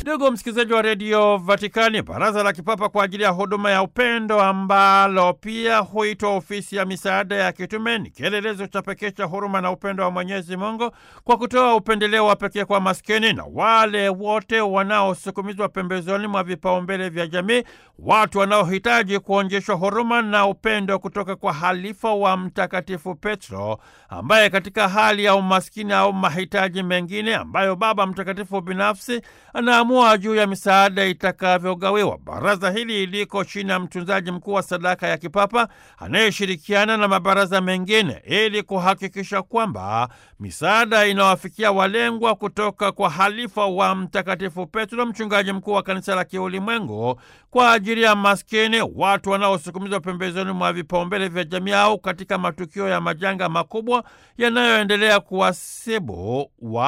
Ndugu msikilizaji wa redio Vatikani, baraza la kipapa kwa ajili ya huduma ya upendo ambalo pia huitwa ofisi ya misaada ya kitume ni kielelezo cha pekee cha huruma na upendo wa Mwenyezi Mungu kwa kutoa upendeleo wa pekee kwa maskini na wale wote wanaosukumizwa pembezoni mwa vipaumbele vya jamii, watu wanaohitaji kuonyeshwa huruma na upendo kutoka kwa halifa wa Mtakatifu Petro ambaye katika hali ya umaskini au mahitaji mengine ambayo Baba Mtakatifu binafsi anaamua juu ya misaada itakavyogawiwa. Baraza hili liko chini ya mtunzaji mkuu wa sadaka ya kipapa anayeshirikiana na mabaraza mengine ili kuhakikisha kwamba misaada inawafikia walengwa kutoka kwa halifa wa Mtakatifu Petro, mchungaji mkuu wa kanisa la kiulimwengu, kwa ajili ya maskini, watu wanaosukumizwa pembezoni mwa vipaumbele vya jamii au katika matukio ya majanga makubwa yanayoendelea kuwasibu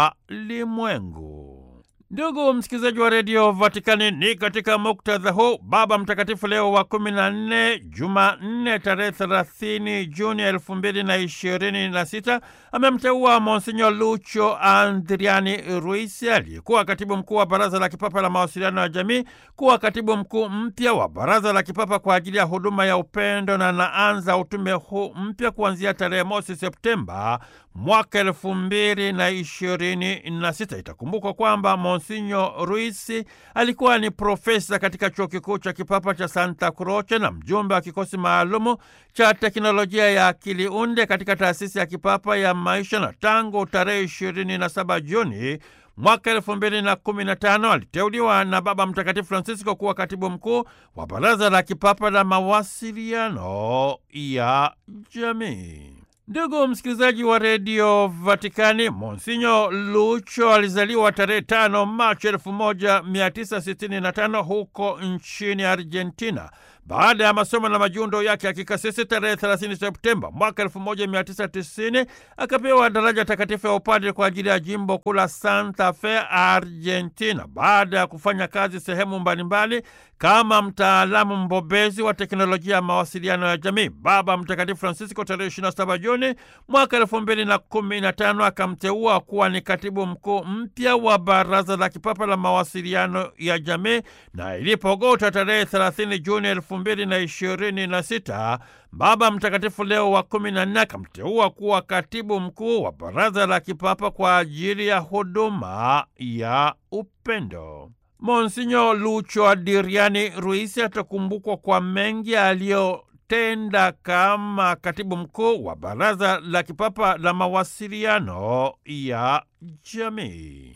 walimwengu. Ndugu msikilizaji wa redio Vatikani, ni katika muktadha huu Baba Mtakatifu Leo wa kumi na nne, Jumanne tarehe thelathini Juni elfu mbili na ishirini na sita amemteua Monsinyo Lucho Andriani Ruisi aliyekuwa katibu mkuu wa Baraza la Kipapa la Mawasiliano ya Jamii kuwa katibu mkuu mpya wa Baraza la Kipapa kwa ajili ya huduma ya upendo na naanza utume huu mpya kuanzia tarehe mosi Septemba mwaka elfu mbili na ishirini na sita. Itakumbukwa kwamba Monsinyo Ruisi alikuwa ni profesa katika chuo kikuu cha kipapa cha Santa Croce na mjumbe wa kikosi maalumu cha teknolojia ya akili unde katika taasisi ya kipapa ya maisha, na tangu tarehe ishirini na saba Juni mwaka elfu mbili na kumi na tano aliteuliwa na Baba Mtakatifu Francisco kuwa katibu mkuu wa Baraza la Kipapa la Mawasiliano ya Jamii. Ndugu msikilizaji wa redio Vatikani, Monsinyo Lucho alizaliwa tarehe tano Machi elfu moja mia tisa sitini na tano huko nchini Argentina. Baada ya masomo na majiundo yake ya kikasisi tarehe 30 Septemba mwaka 1990 akapewa daraja takatifu ya upadre kwa ajili ya jimbo kuu la Santa Fe, Argentina. Baada ya kufanya kazi sehemu mbalimbali kama mtaalamu mbobezi wa teknolojia ya mawasiliano ya jamii, Baba Mtakatifu Francisco tarehe 27 Juni mwaka 2015 akamteua kuwa ni katibu mkuu mpya wa Baraza la Kipapa la Mawasiliano ya Jamii, na ilipogota tarehe 30 Juni elfu mbili na ishirini na sita Baba Mtakatifu Leo wa kumi na nne akamteua kuwa katibu mkuu wa Baraza la Kipapa kwa ajili ya huduma ya upendo. Monsinyo Lucho Adriani Ruisi atakumbukwa kwa mengi aliyotenda kama katibu mkuu wa Baraza la Kipapa la Mawasiliano ya Jamii.